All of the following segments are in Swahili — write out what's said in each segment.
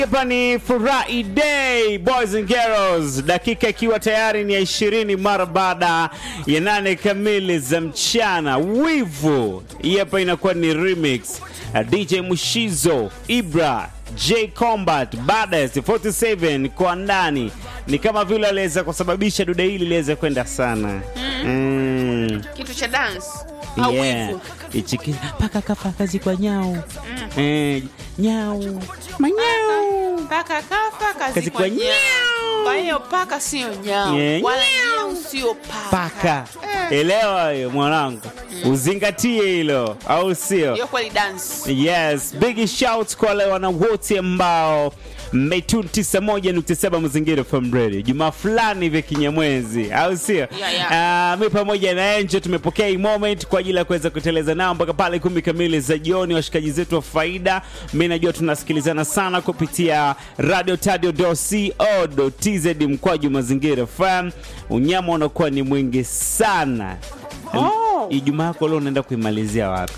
Hapa ni Furahi Day Boys and Girls, dakika ikiwa tayari ni ya ishirini mara baada ya nane kamili za mchana. Wivu hii hapa inakuwa ni remix Uh, DJ Mushizo, Ibra, J Combat, Badass 47 kwa ndani, ni kama vile aliweza kusababisha dude hili liweze kwenda sana mm. kitu cha dance au Yeah. wivu. Ichiki paka kapaka zikwa nyau eh, nyau manyau Paka kafa kazi Kazi kwa kwa nyau. nyau. Kwa hiyo paka sio nyau Yeah, wala nyau. nyau sio paka. paka elewa hiyo mwanangu uzingatie hilo au sio Hiyo kweli dance. yes big shout kwa wale wana wote ambao mmetune 91.7 mazingira FM radio jumaa fulani hivi kinyamwezi au sio Yeah, yeah. Ah, mi pamoja na Enjo tumepokea hii moment kwa ajili ya kuweza kuteleza nao mpaka pale kumi kamili za jioni washikaji zetu wa faida mi najua tunasikilizana sana kupitia radio tadio co tz mkwaju mazingira FM unyama unakuwa ni mwingi sana Oh. ijumaa yako leo unaenda kuimalizia wapi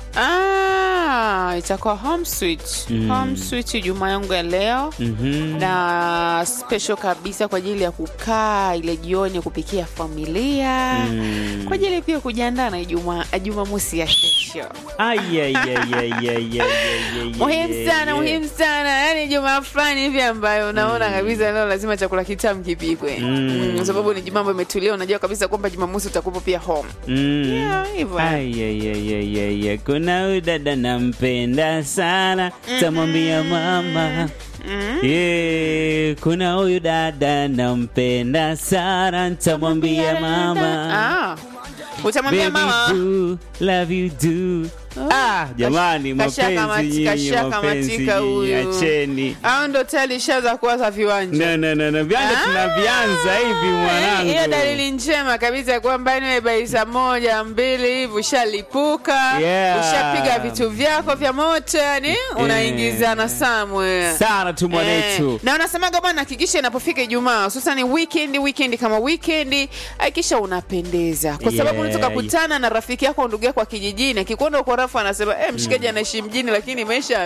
Ah, itakuwa home sweet. Home sweet Ijumaa yangu ya leo. Mhm. na special kabisa kwa ajili ya kukaa ile jioni kupikia familia Mm. kwa ajili pia kujiandaa na Ijumaa Jumamosi ya kesho. Ai, ai, ai, ai, ai, ai, ai, ai, Muhimu ai, sana, ai. muhimu sana. Yaani Jumaa fulani hivi ambayo unaona kabisa leo lazima chakula kitamu kipikwe. Mm. Mm, kwa sababu ni Jumaa ambayo imetulia, unajua kabisa kwamba Jumamosi utakuwa pia home. Mm. Yeah, hivyo. Ai, ai, ai, ai, ai, ai. kuna huyu dada nampenda sana tamwambia mama Yeah, kuna huyu dada nampenda sana ntamwambia mama Ah. Utamwambia Baby mama. do, love you do. Ah, jamani kasha mapenzi kamati- nyinyi, kasha mapenzi kamatika nyinyi, huyu. acheni Au ndo tayari ishaanza kuwaza viwanja. no, no, no, no. Vianja Ah, tunavianza hivi mwanangu Hiyo dalili njema kabisa kwamba ni bai saa moja mbili hivi ushalipuka, Yeah. ushapiga vitu vyako vya moto, yani unaingizana somewhere. sana tu mwanetu Eh, na unasemaga bwana, hakikisha inapofika Ijumaa hususan weekend, weekend kama weekend, hakikisha unapendeza, kwa sababu Yeah. unaweza kukutana na rafiki yako au ndugu yako wa kijijini, akikuona uko rafu anasema eh, mshikaji anaishi mjini, lakini maisha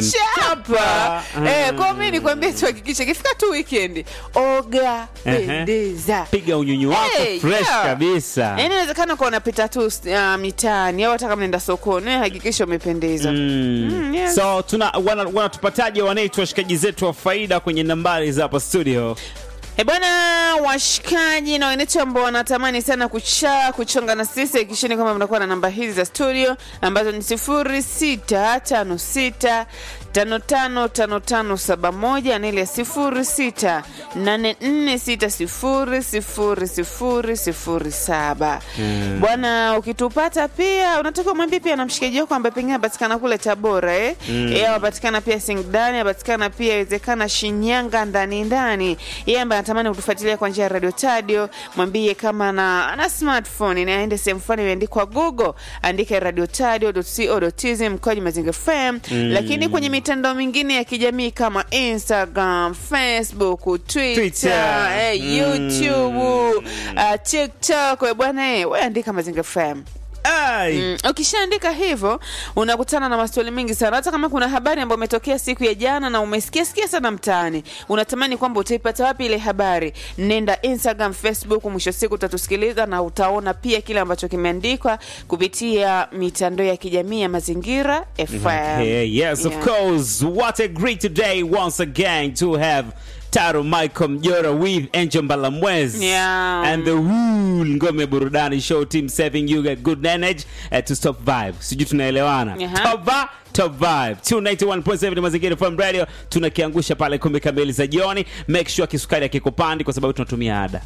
yamemchapa. Mm. Eh, kwa mimi nikwambie tu, hakikisha ikifika tu weekend, oga, Ehe. pendeza piga unyunyu wako Hey, fresh yeah. kabisa Yaani inawezekana kuwa unapita tu uh, mitaani au hata kama naenda sokoni, wewe hakikisha umependeza. Mm. Mm, yes. so tuna wana- wanatupataje wanaitwa washikaji zetu wa faida kwenye nambari za hapa studio E bwana, washikaji na wenetu ambao wanatamani sana kucha kuchonga na sisi, hakikisheni kwamba mnakuwa na namba hizi za studio ambazo ni sifuri sita tano sita tano tano tano tano saba moja na ile ya sifuri sita nane nne sita sifuri sifuri sifuri sifuri saba. Bwana, ukitupata pia unatakiwa mwambie pia na mshikaji wako ambaye pengine anapatikana kule Tabora eh, yeye anapatikana pia Singidani, anapatikana pia inawezekana Shinyanga ndani ndani, yeye ambaye anatamani kutufuatilia kwa njia ya Radio Tadio, mwambie kama na ana smartphone na aende sehemu fulani imeandikwa Google, andike radiotadio.co.tz mkoaji Mazinga FM, lakini kwenye mitandao mingine ya kijamii kama Instagram, Facebook, Twitter, Twitter. eh, Mm. YouTube, uh, TikTok, eh, bwana eh, wewe andika Mazinga FM. Ai. Mm, ukishaandika hivyo unakutana na maswali mengi sana hata kama kuna habari ambayo umetokea siku ya jana na umesikia sikia sana mtaani unatamani kwamba utaipata wapi ile habari nenda instagram facebook mwisho siku utatusikiliza na utaona pia kile ambacho kimeandikwa kupitia mitandao ya kijamii ya mazingira fm Okay, yes, of Yeah. course. What a great day once again to have Taro Michael Mjora with Angel Mbalamwezi Yeah. and the Rule Ngome Burudani Show team serving you a good energy uh, to stop vibe. Sijui tunaelewana. Aha. Top vibe, top vibe. 291.7 Mazingira FM Radio tunakiangusha pale kumi kamili za jioni. Make sure kisukari akikupandi kwa sababu tunatumia ada.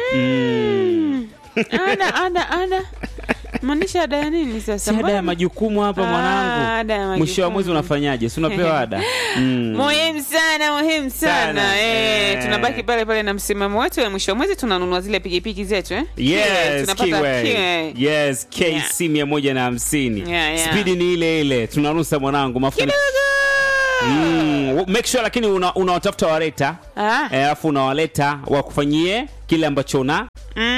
ada ada ada maanisha ada ya nini sasa Si ada ya Mbona- majukumu hapa Ah, mwanangu. ada ya Mwisho wa mwezi majukumu. unafanyaje? Si unapewa ada? Mm. muhimu sana muhimu sana, Sana, Eh, eh. tunabaki pale pale na msimamo wetu ya mwisho wa mwezi tunanunua zile pikipiki zetu eh? Kiwe, Yes, tunapata Kiwe. kiwe. Yes, KC mia moja na hamsini. Yeah, yeah. Spidi ni ile ile, tunarusa mwanangu mafuta. ni- Mm, make sure lakini unawatafuta una unawatafuta wareta Ah. eh, alafu unawaleta wakufanyie kile ambacho una Mm.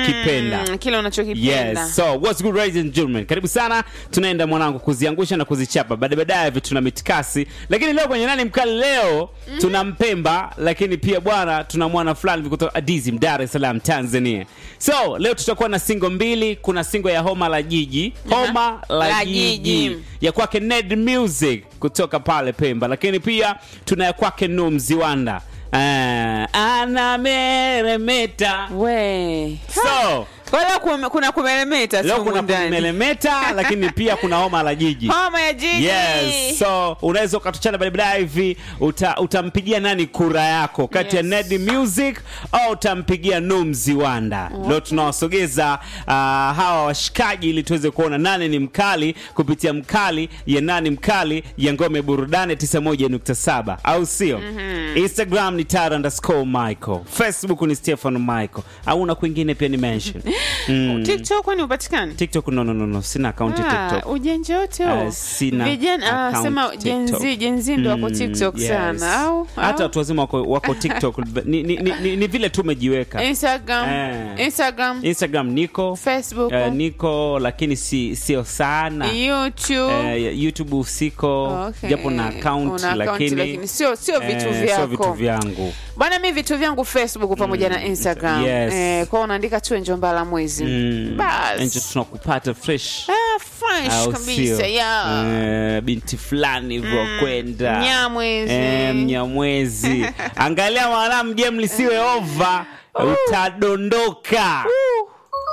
unachokipenda Mm, kile unachokipenda Yes. So what's good ladies and gentlemen? Karibu sana. Tunaenda mwanangu kuziangusha na kuzichapa. Baada baadaye hivi tuna mitikasi. Lakini leo kwenye nani mkali leo tuna Mpemba lakini pia bwana tuna mwana fulani hivi kutoka Adizim Dar es Salaam Tanzania. So leo tutakuwa na singo mbili, kuna singo ya Homa la Jiji, Homa la, La Jiji. Jiji. ya kwake Ned Music kutoka pale Pemba, lakini pia tuna ya kwake Nu Mziwanda. Uh, anameremeta. we So, Kwa leo kume- kuna kumeremeta leo siku kuna ndani. kumelemeta lakini pia kuna homa la jiji homa ya jiji yes so unaweza ukatuchana baadaye hivi uta, utampigia nani kura yako kati ya Yes. Ned Music au utampigia Nu Mziwanda leo tunawasogeza uh, hawa washikaji ili tuweze kuona nani ni mkali kupitia mkali ya nani mkali ya ngome burudani 91.7 au sio Instagram ni Tara underscore Michael Facebook ni Stefan Michael au na kwingine pia ni mention mm. tiktok kwani upatikani TikTok no no no no sina akaunti Ah, TikTok. ujanja wote Ah, huo sina vijana ah, account sema TikTok. jenzi jenzi ndo wako Mm, tiktok yes. sana au hata au? watu wazima wako, wako TikTok ni, ni, ni, ni, ni vile tu umejiweka. instagram Eh. instagram Instagram niko facebook eh, niko lakini si sio sana. youtube Eh, YouTube siko Okay. japo na account Una account, lakini lakini sio sio vitu eh, sio vitu vyako vyangu. bwana mi vitu vyangu facebook pamoja na instagram yes. eh, kwao unaandika tu enjombala mwezi Mm. bas Enjo tunakupata fresh. ah, fresh au kabisa sio? ya Eh, binti fulani hivyo kwenda Mnyamwezi. Eh, mnyamwezi angalia mwanam game lisiwe over utadondoka